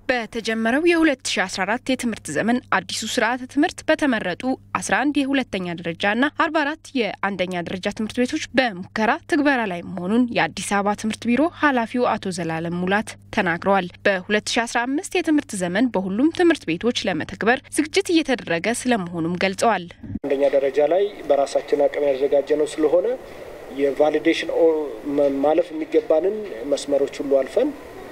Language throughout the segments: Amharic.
በተጀመረው የ2014 የትምህርት ዘመን አዲሱ ስርዓተ ትምህርት በተመረጡ 11 የሁለተኛ ደረጃና 44 የአንደኛ ደረጃ ትምህርት ቤቶች በሙከራ ትግበራ ላይ መሆኑን የአዲስ አበባ ትምህርት ቢሮ ኃላፊው አቶ ዘላለም ሙላት ተናግረዋል። በ2015 የትምህርት ዘመን በሁሉም ትምህርት ቤቶች ለመተግበር ዝግጅት እየተደረገ ስለመሆኑም ገልጸዋል። አንደኛ ደረጃ ላይ በራሳችን አቅም ያዘጋጀ ነው ስለሆነ የቫሊዴሽን ማለፍ የሚገባንን መስመሮች ሁሉ አልፈን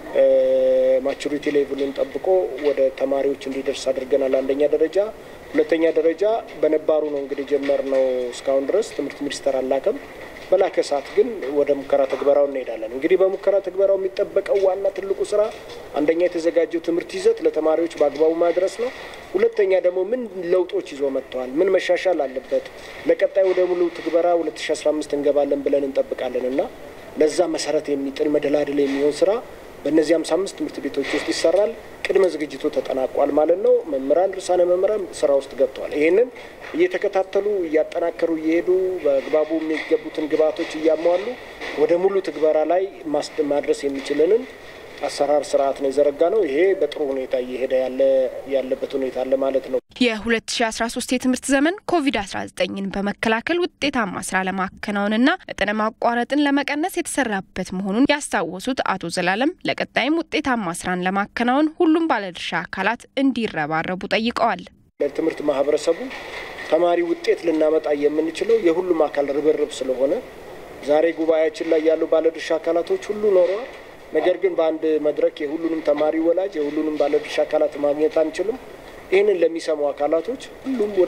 ማቹሪቲ ሌቭሉን ጠብቆ ወደ ተማሪዎች እንዲደርስ አድርገናል። አንደኛ ደረጃ። ሁለተኛ ደረጃ በነባሩ ነው እንግዲህ ጀመር ነው እስካሁን ድረስ ትምህርት ሚኒስቴር አላከም። በላከ ሰዓት ግን ወደ ሙከራ ትግበራው እንሄዳለን። እንግዲህ በሙከራ ትግበራው የሚጠበቀው ዋና ትልቁ ስራ አንደኛ የተዘጋጀው ትምህርት ይዘት ለተማሪዎች በአግባቡ ማድረስ ነው። ሁለተኛ ደግሞ ምን ለውጦች ይዞ መጥተዋል፣ ምን መሻሻል አለበት፣ ለቀጣይ ወደ ሙሉ ትግበራ 2015 እንገባለን ብለን እንጠብቃለን እና ለዛ መሰረት የሚጥል መደላድል የሚሆን ስራ በእነዚህ ሃምሳ አምስት ትምህርት ቤቶች ውስጥ ይሰራል። ቅድመ ዝግጅቱ ተጠናቋል ማለት ነው። መምህራን፣ ርዕሳነ መምህራን ስራ ውስጥ ገብተዋል። ይህንን እየተከታተሉ እያጠናከሩ እየሄዱ በአግባቡ የሚገቡትን ግብዓቶች እያሟሉ ወደ ሙሉ ትግበራ ላይ ማድረስ የሚችልንን አሰራር ስርዓት ነው የዘረጋ ነው። ይሄ በጥሩ ሁኔታ እየሄደ ያለበት ሁኔታ አለ ማለት ነው። የ2013 የትምህርት ዘመን ኮቪድ-19ን በመከላከል ውጤታማ ስራ ለማከናወንና መጠነ ማቋረጥን ለመቀነስ የተሰራበት መሆኑን ያስታወሱት አቶ ዘላለም ለቀጣይም ውጤታማ ስራን ለማከናወን ሁሉም ባለድርሻ አካላት እንዲረባረቡ ጠይቀዋል። ለትምህርት ማህበረሰቡ ተማሪ ውጤት ልናመጣ የምንችለው የሁሉም አካል ርብርብ ስለሆነ ዛሬ ጉባኤያችን ላይ ያሉ ባለድርሻ አካላቶች ሁሉ ኖረዋል። ነገር ግን በአንድ መድረክ የሁሉንም ተማሪ ወላጅ የሁሉንም ባለድርሻ አካላት ማግኘት አንችልም። ይህንን ለሚሰሙ አካላቶች ሁሉም ወደ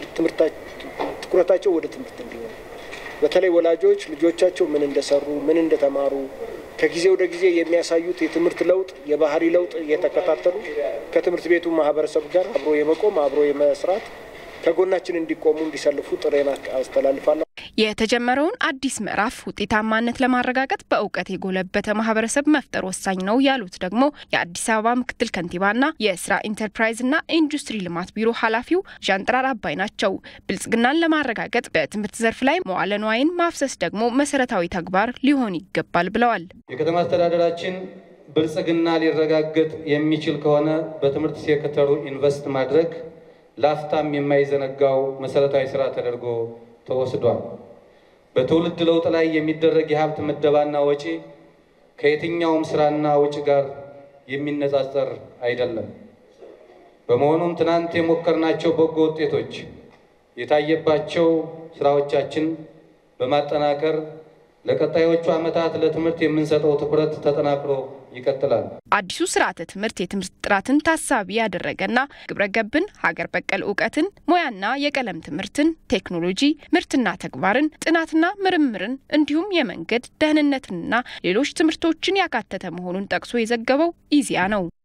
ትኩረታቸው ወደ ትምህርት እንዲሆን በተለይ ወላጆች ልጆቻቸው ምን እንደሰሩ ምን እንደተማሩ ከጊዜ ወደ ጊዜ የሚያሳዩት የትምህርት ለውጥ የባህሪ ለውጥ እየተከታተሉ ከትምህርት ቤቱ ማህበረሰብ ጋር አብሮ የመቆም አብሮ የመስራት ከጎናችን እንዲቆሙ እንዲሰልፉ ጥሬን አስተላልፋለሁ። የተጀመረውን አዲስ ምዕራፍ ውጤታማነት ለማረጋገጥ በእውቀት የጎለበተ ማህበረሰብ መፍጠር ወሳኝ ነው ያሉት ደግሞ የአዲስ አበባ ምክትል ከንቲባና የስራ ኢንተርፕራይዝና ኢንዱስትሪ ልማት ቢሮ ኃላፊው ዣንጥራር አባይ ናቸው። ብልጽግናን ለማረጋገጥ በትምህርት ዘርፍ ላይ መዋለ ንዋይን ማፍሰስ ደግሞ መሰረታዊ ተግባር ሊሆን ይገባል ብለዋል። የከተማ አስተዳደራችን ብልጽግና ሊረጋገጥ የሚችል ከሆነ በትምህርት ሴክተሩ ኢንቨስት ማድረግ ላፍታም የማይዘነጋው መሰረታዊ ስራ ተደርጎ ተወስዷል። በትውልድ ለውጥ ላይ የሚደረግ የሀብት ምደባና ወጪ ከየትኛውም ስራና ወጪ ጋር የሚነጻጸር አይደለም። በመሆኑም ትናንት የሞከርናቸው በጎ ውጤቶች የታየባቸው ስራዎቻችን በማጠናከር ለቀጣዮቹ ዓመታት ለትምህርት የምንሰጠው ትኩረት ተጠናክሮ ይቀጥላል። አዲሱ ስርዓተ ትምህርት የትምህርት ጥራትን ታሳቢ ያደረገና ግብረ ገብን፣ ሀገር በቀል እውቀትን፣ ሙያና የቀለም ትምህርትን፣ ቴክኖሎጂ፣ ምርትና ተግባርን፣ ጥናትና ምርምርን እንዲሁም የመንገድ ደህንነትንና ሌሎች ትምህርቶችን ያካተተ መሆኑን ጠቅሶ የዘገበው ኢዜአ ነው።